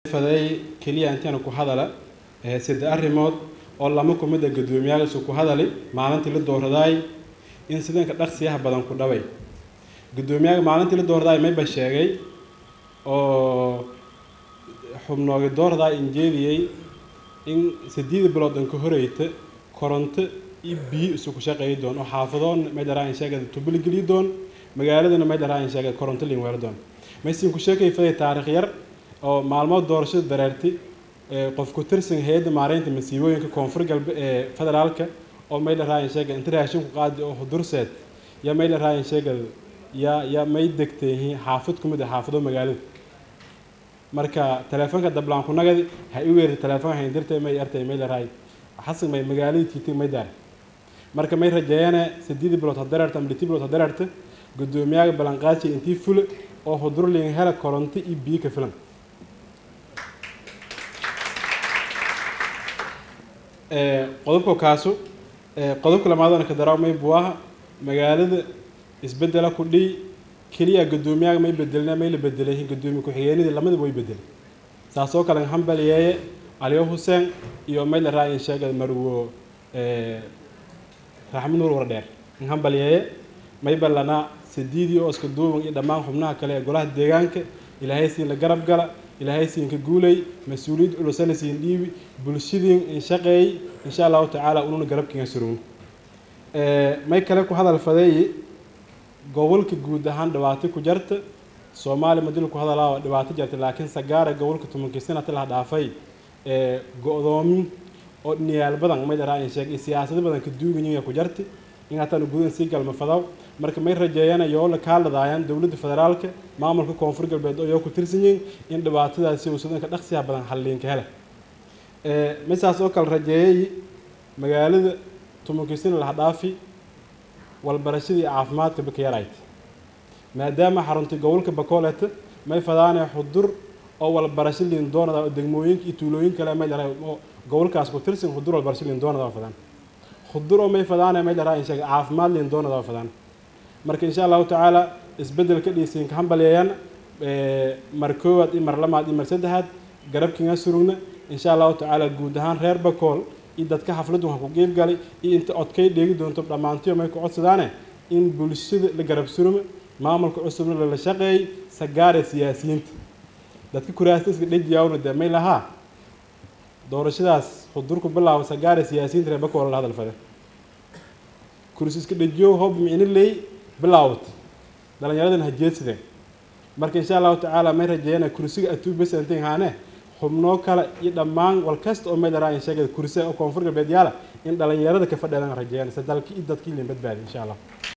faday keliya intaana ku hadala saddex arrimood oo lama kumida guddoomiyaashu ku hadali maalintii la dooradaay in sidanka dhaqsiyaha badan ku dhaway guddoomiyaha maalintii la dooradaay mayba sheegay oo xubnoogi doordaa injeediyey in sideed bilood an ka horeyta koronto iyo biyo isuku shaqeeyi doon oo xaafadoon may dharaa in sheegada tubali geliyi doon magaaladana may dharaa in sheegada koronto liin weelo doon maysin ku sheekay faday taarikh yar oo maalmood doorashada dareertay qof ku tirsan hay-adda maareynta masiibooyinka koonfur galbe ee federaalka oo may dharaa sheega inta raashin ku qaadi oo hudurseed ya may dharaa sheega ya ya may degtay xaafad kumid ah xaafado magaalada marka teleefonka dablaan ku nagadi ha i weerta teleefonka hayndirtay may artay may dharaa xasan may magaaladii tiitay may daar marka may rajeeyana sideed bilood hadareerta ama liti bilood hadareerta guddoomiyaha ballanqaadsi intii fule oo hudurliin hela koronto iyo biyo ka filan qodobka kaasu qodobka lamaadana ka daraaw may buaha magaalada isbedela ku dhiy keliya guddoomiyaha may bedelna may la bedelay guddoomiye ku-xigeenadii lamadiba way bedelay saasoo kale hambaliyeeye aliyo xuseen iyo may la raayin sheegay marwo raxmad nuur wardheer hambaliyeeye may ballanaa sidiidii oo iska duuban iyo dhammaan xubnaha kale ee golaha deegaanka ilaahay siin la garab gala ilaahay siin ka guulay mas-uuliyad culusana siin dhiibi bulshadiin in shaqeey insha allahu tacaala ununa garabkiina surugno may kale ku hadal fadeeyi gobolka guud ahaan dhibaato ku jarta soomaaliya madil ku hadalaa oo dhibaato jarta laakiin sagaara gobolka tobankii sanata laha dhaafay ee go-doomin oo dhiniyaal badan may dharaa in sheeg siyaasado badan ka duuganyiga ku jarta in hataan gudan sii galma fadaw marka may rajeeyana yoo la kaaladaayaan dowladda federaalka maamulka koonfur galbeed oo yoo ku tirsan yihiin in dhibaatadaasi uu sudanka dhaqsiyaha badan halliinka hele misaas oo kale rajeeyay magaalada tumankiisina laha dhaafi walbarashadii caafimaadka baka yarayd maadaama xaruntii gobolka bakooleta may fadaanee xudur oo walbarasho liin doonada oo degmooyinka iyo tuulooyin kale may dharaa oo gobolkaas ku tirsan xudur walbarasho liin doonada oo fadaan xudur oo may fadaanee may dharaa in sheega caafimaad liin doonada oo fadaan marka insha allahu tacaala isbedelka dhiisiinka hambalyeeyaan mar koowaad iyo mar lamaad iyo mar saddexaad garabkiina surugna insha allahu tacaala guud ahaan reer bakool iyo dadka xafladdu ha ku qeyb galay iyo inta codkay dheegi doonto dhammaantiyo may ku codsadaane in bulshada la garab suruma maamulka cusubna lala shaqeeyay sagaare siyaasiyiinta dadka kuraasta iska dhejiyawna dee may lahaa doorashadaas xudurku bilaabo sagaare siyaasiyiinta reer bakool la hadal fade kursi iska dhejiyo hob micno leey bilaawat dhallinyaradan ha jeedsadeen marka insha allahu tacaala may rajeeyana kursiga atuubasantin haane xubnoo kale iyo dhammaan wal kasta oo may dharaa in sheegada kursiga oo koonfur galbeed yaala in dhallinyarada ka fadheedan rajeeyana se dalki iyo dadkii liin badbaadi insha allah